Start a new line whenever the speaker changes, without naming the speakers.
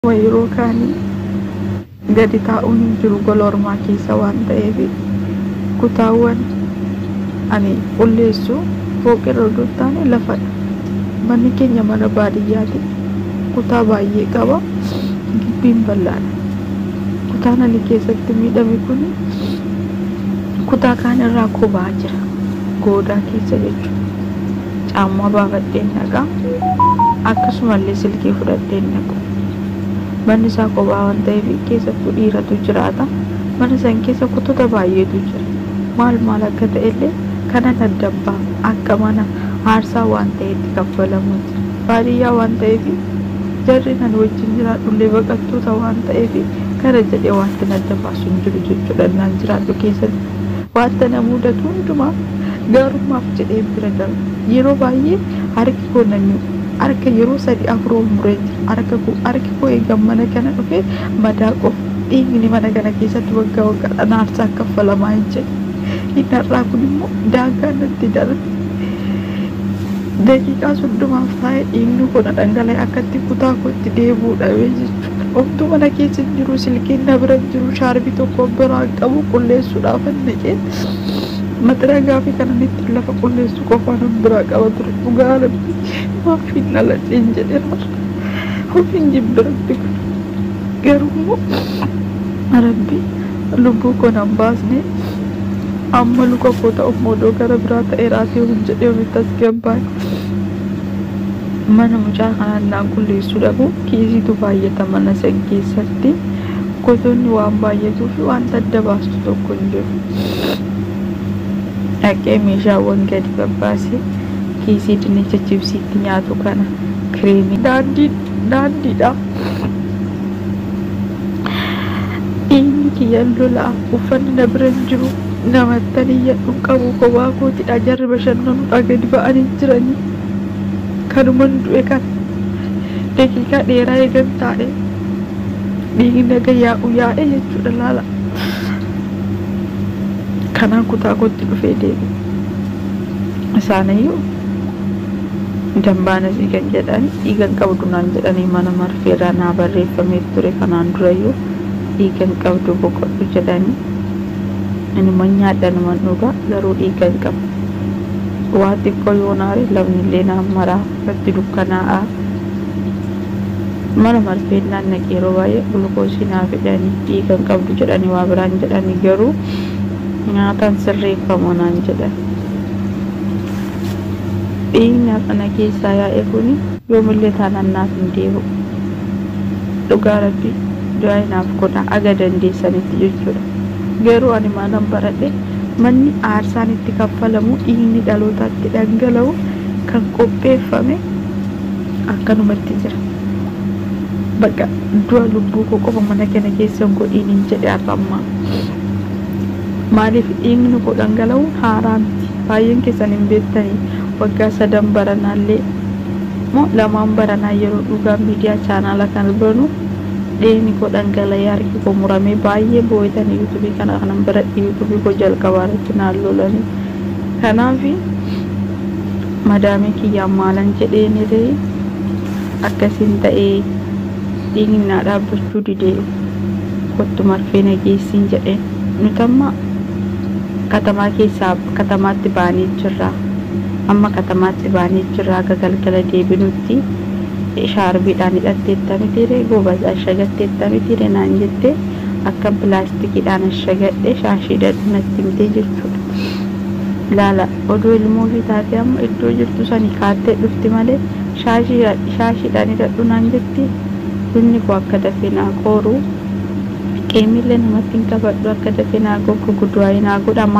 yeroo kaanii gadi taa'uun hin jiru gola ormaa keessa waan ta'eef kutaawwan ani qulleessu fooqirra odoo hin taane lafadha manni keenya mana baadiyyaati kutaa baay'ee qaba gibbiin bal'aadha kutaan ani keessatti miidhame kun kutaa kaan irraa kobaa jira goodaa keessa jechuudha caammaa baafadheen dhaqaa akkasumallee silkii fudhadheen dhaqu manni isaa kophaa waan ta'eef keessattuu dhiiratu jiraata mana san keessa kutota baay'eetu jira maal maal akka ta'ellee kana daddabbaa akka mana aarsaa waan ta'etti kaffalamuuti baadiyyaa waan ta'eef jarri nan wajjin jiraadhullee baqattoota waan ta'eef kana jedhee wanti daddabaasu hin jiru jechuudha naan jiraadhu keessatti wanta na mudatu hundumaa gaarummaaf jedhee bira darba yeroo baay'ee harki koo namni harka yeroo sadi afuroo muree jira harka koo harki koo eegan mana kana dhufe madaa qofa dhiigni mana kana keessatti waggaa waggaadhaan aarsaa kaffalamaa hin jedhe inni har'aa kun immoo daangaa natti darbe daqiiqaa soddomaaf taa'ee dhiigni kun dhangala'e akkatti kutaa kootti deebuu dhabee jechuudha homtuu mana keessa hin jiru silkiin na bira hin jiru shaarbii tokko biraa qabu qulleessuudhaaf naqee maxiragaa fi kanan ittiin lafa qulleessu qofaan biraa qaba ture dhugaa rabbi maafiin dhaladheen jedheera ofiin jibbiratti kun garuu immoo rabbi lubbuu koo nan baasne amma luka koo ta'uuf modoo gara biraa ta'ee raatee hin jedhee ofitti as gabbaan mana mucaa kanaan naan qulleessuu dhabu kiisiitu baay'ata mana san keessatti gosoonni waan baay'atuu fi wanta adda baastu tokko hin jiru dhaqee meeshaawwan gadi babbaasee kiisii dinnicha chibsiitti nyaatu kana kireemii daandii daandiidha dhiigni kiyyan lolaa uffanni na bira hin jiru namattan iyyadhu qabu kophaa kootidha jarri bashannanudha gadi ba'anii jiranii kanuman du'e kan daqiiqaa dheeraa eegan taa'e dhiigni naga yaa'u yaa'e jechuudha laala kanaan kutaa kootti dhufee deeme isaaniyyuu dambaanas dhiigan jedhan dhiigan qabdu naan jedhanii mana marfeerraa naa barreeffamee ture kanaan durayyuu dhiigan qabdu boqodhu jedhanii inuma nyaadhanuman dhugaa garuu dhiigan qabu waa xiqqoo yoo naare lafnillee naan maraa irratti dukkanaa'aa mana marfeennaan naqee yeroo baay'ee gulukoosii naa fidhanii dhiigan qabdu jedhanii waa biraan jedhanii garuu nyaataan sirreeffamu naan jedhan dhiigni hafana keessaa yaa'e kun yoomillee taanaan naaf hin deebi'u dhugaa rabbi du'aa naaf godha aga dandeessanitti jechuudha garuu ani maalan baradhe manni aarsaan itti kaffalamu dhiigni dhalootaatti dhangala'u kan qopheeffame akkanumatti jira bakka du'a lubbuu koo qofa mana kana keessa hin godhiin hin jedhe arrammaa maaliif dhiigni koo dhangala'u haaraa miti baay'een keessan hin beektanii waggaa sadan baranaallee moo lamaan baranaa yeroo dhugaa miidiyaa chaanaala kan banu dhiigni koo dhangala'ee harki koo muramee baay'ee boo'etanii yuutuubii kana kanan biratti yuutuubii koo jalqabaa irratti naan lolanii kanaaf madaamii kiyyaan maalan jedheen ta'e akkasiin ta'ee dhiigni naa dhaabbachuu didee kottu marfee nageessiin jedheen nutamma katamaa keessaa katamaatti baanee jirra amma katamaatti baanee jirra akka galgala deebinutti shaarbiidhaan hidhatteetta mitiire goobas ashagatteetta mitiire naan jette akka pilaastikiidhaan ashagadhe shaashiidhaan natti himtee jechuudha ilaala odoo ilmoo fi taate amma iddoo jirtu sani kaattee dhufti malee shaashiidhaan hidhadhu naan jetti bunni koo akka dafee naa qooru qeemillee namatti hin qabadhu akka dafee naa goggogu du'aa naa godhama